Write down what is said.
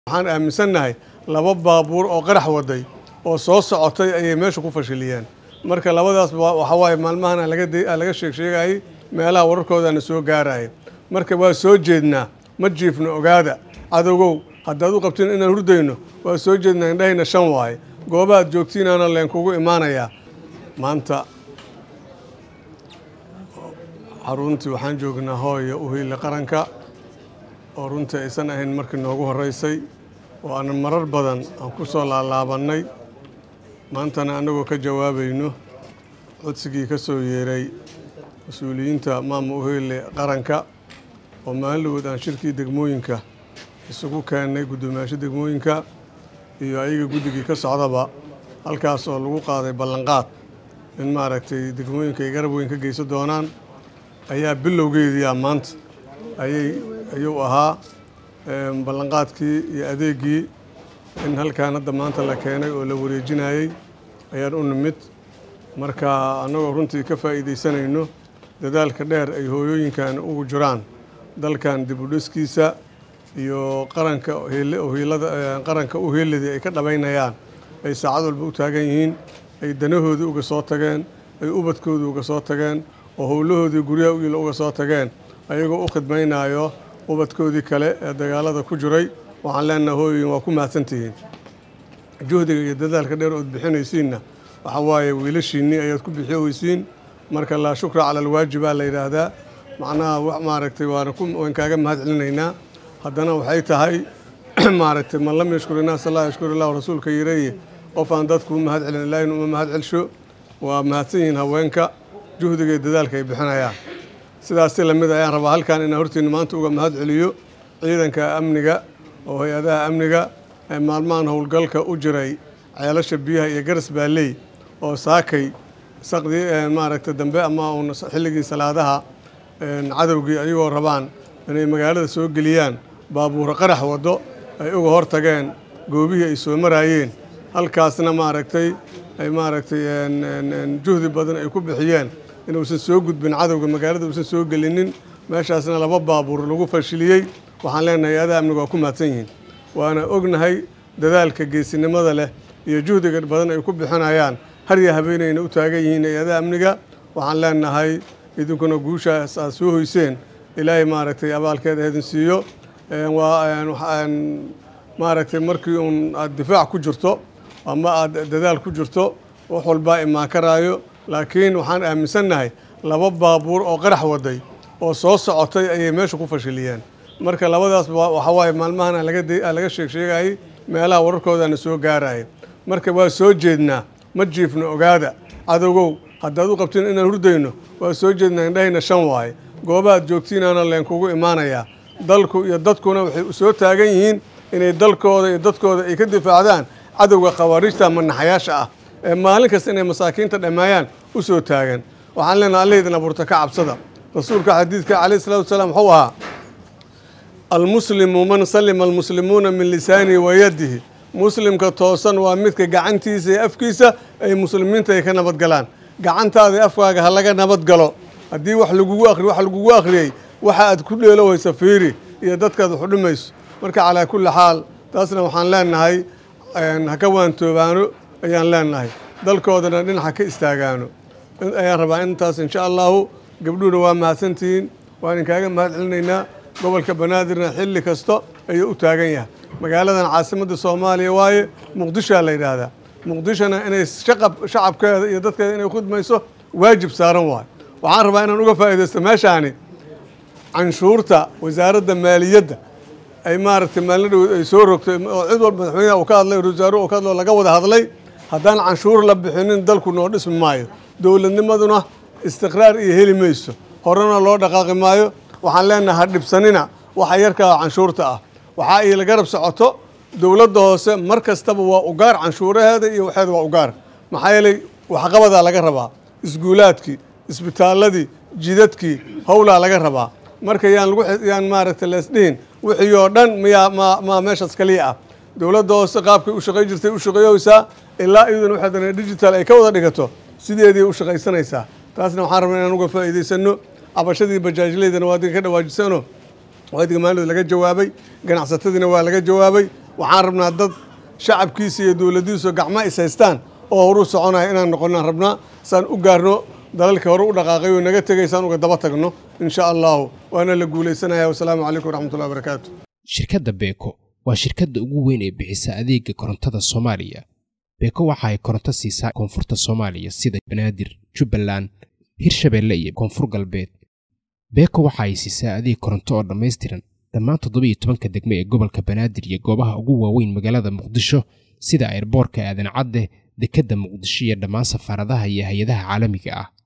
waxaan aaminsannahay laba baabuur oo qarax waday oo soo socotay ayay meesha ku fashiliyeen marka labadaas waxa waaye maalmahan aan laga sheeg sheegayay meelaha wararkoodaana soo gaaraya marka waa soo jeednaa ma jiifno ogaada cadowgow haddaad u qabtiin inaan hurdayno waa soo jeednaa indhahayna shan waaye goobaad joogtiinaana leenkugu imaanayaa maanta xaruntii waxaan joognaa hooya uhiile qaranka oo runtii aysan ahayn markii noogu horreysay oo aanan marar badan aan ku soo laalaabannay maantana annagoo ka jawaabayno codsigii ka soo yeeray mas-uuliyiinta maama uhiile qaranka oo maalin aan shirkii degmooyinka isugu keennay guddoomiyaasho degmooyinka iyo ayaga guddigii ka socdaba halkaas oo lagu qaaday ballanqaad in maaragtay degmooyinka ay garab weyn ka geysan doonaan ayaa bilowgeediyaa maanta ayay ayuu ahaa ballanqaadkii iyo adeegii in halkaan hadda maanta la keenay oo la wareejinayey ayaan u nimid marka annagoo runtii ka faa'iidaysanayno dadaalka dheer ay hooyooyinkan ugu jiraan dalkan dib u dhiskiisa iyo qaranka hiilada qaranka u hiiladii ay ka dhabaynayaan ay saacad walba u taagan yihiin ay danahoodii uga soo tageen ay ubadkoodii uga soo tageen oo howlahoodii guryaha u iila uga soo tageen ayagoo u khidmaynayo ubadkoodii kale ee dagaalada ku jiray waxaan leenaha hooyoyin waa ku mahadsantihiin juhdiga iyo dadaalka dheer ood bixinaysiinna waxa waaye wiilashiinnii ayaad ku bixiyoweysiin marka laa shukra cala alwaajibaa la yidhaahdaa macnaha maaragtay waana waan kaaga mahad celinaynaa haddana waxay tahay maaragtay man lam yashkur innaas allah yashkur illahu rasuulka yireeye qof aan dadku u mahad celin ilaahin uma mahad celsho waa mahadsan yihiin haweenka juhdiga iyo dadaalka ay bixinayaan sidaasi lamid ayaan rabaa halkan inaan hortiina maanta uga mahad celiyo ciidanka amniga oo hay-adaha amniga ee maalmahan howlgalka u jiray ceelasha biyaha iyo garas baalley oo saakay saqdii maaragtay dambe ama uun xilligii salaadaha cadowgii ayagoo rabaan inay magaalada soo geliyaan baabuuro qarax waddo ay uga hor tageen goobihii ay soo maraayeen halkaasna maaragtay ay maaragtay juhdi badan ay ku bixiyeen inuusan soo gudbin cadowga magaalada uusan soo gelinin meeshaasna laba baabuur lagu fashiliyey waxaan leenahay hay-adaha amniga waa ku mahadsan yihiin waana ognahay dadaalka geesinimada leh iyo juhdiga badan ay ku bixinayaan harya habeenayna u taagan yihiin hay-adaha amniga waxaan leenahay idinkuna guushaas aad soo hoyseen ilaahay maaragtay abaalkeeda idin siiyo waa maaragtay markii uun aad difaac ku jirto ama aad dadaal ku jirto wax walbaa imaan karaayo laakiin waxaan aaminsannahay laba baabuur oo qarax waday oo soo socotay ayay meesha ku fashiliyeen marka labadaas waxa waaye maalmahan aan laga sheeg sheegayay meelaha wararkoodaana soo gaaraya marka waa soo jeednaa ma jiifno ogaada cadowgow haddaad u qabtiin inaan hurdayno waa soo jeednaa indhahayna shan waaye goobaad joogtiinaana leenkugu imaanayaa dalku iyo dadkuna waxay soo taagan yihiin inay dalkooda iyo dadkooda ay ka difaacdaan cadowga khawaariijta manaxayaasha ah ee maalin kasta inay masaakiinta dhammeeyaan u soo taagan waxaan leenaha allaydin abuurta ka cabsada rasuulka xadiidka calayhi salatu wasalaam wuxuu ahaa almuslimu man salima almuslimuuna min lisaanihi wa yadihi muslimka toosan waa midka gacantiisa iyo afkiisa ay muslimiinta ay ka nabadgalaan gacantaada iyo afkaaga ha laga nabadgalo haddii wax lagugu akri wax lagugu akhriyey waxa aad ku dheelowaysa fiiri iyo dadkaad wax u dhimayso marka calaa kulli xaal taasna waxaan leenahay ha ka waantoobaano ayaan leenahay dalkoodana dhinaca ka istaagaano ayaan rabaa intaas insha allahu gabdhuhuna waa mahadsantihiin waan inkaaga mahad celinaynaa gobolka banaadirna xilli kasta ayuu u taagan yahay magaaladan caasimadda soomaaliya waaye muqdishoa la yidhaahdaa muqdishona inay shacabkeeda iyo dadkeeda inay khudmayso waajib saaran waayo waxaan rabaa inaan uga faa'iidaysto meeshaani canshuurta wasaaradda maaliyadda ay maaragtay maalin dhow ay soo rogtay oo cid walba madaxweynaha uu ka hadlay wasaaruhu uu ka hadlo laga wada hadlay haddaan canshuur la bixinin dalku noo dhismi maayo dowladnimaduna istiqraar iyo heli mayso horena loo dhaqaaqi maayo waxaan leenahay ha dhibsanina waxa yarkaa canshuurta ah waxaa iila garab socoto dowladda hoose mar kastaba waa ugaar canshuuraheeda iyo waxeeda waa ugaar maxaa yeelay waxqabadaa laga rabaa isguulaadkii isbitaaladii jidadkii howlaa laga rabaa marka yaan lagu yaan maaragtay leesdhihin wixii oo dhan miyaa ma ma meeshaas kaliya ah dowladda hoose qaabkay u shaqay jirtay u shaqeeyeysaa ilaa iyaduna waxay dana digital ay ka wada dhigato sideedii u shaqaysanaysaa taasna waxaan rabnaa inaan uga faa'iidaysano cabashadii bajaajleydana waa adiga ka dhawaajisano waa adiga maalid laga jawaabay ganacsatadiina waa laga jawaabay waxaan rabnaa dad shacabkiisa iyo dowladdiisu gacma is haystaan oo horu soconaya inaan noqonnaan rabnaa saan u gaarno dalalka hore u dhaqaaqay oo naga tegaysaan uga daba tagno insha allahu waana la guulaysanaya wasalaamu calaykum waraxmatullahi wabarakaatu shirkadda beeko waa shirkadda ugu weyn ee bixisa adeega korontada soomaaliya beeko waxa ay koronto siisaa koonfurta soomaaliya sida banaadir jubbaland hirshabeelle iyo koonfur galbeed beeko waxa ay siisaa adeeg koronto oo dhammaystiran dhammaan toddobiiyo tobanka degmo ee gobolka banaadir iyo goobaha ugu waaweyn magaalada muqdisho sida airboorka aadan cadde dekedda muqdisho iyo dhammaan safaaradaha iyo hay-adaha caalamiga ah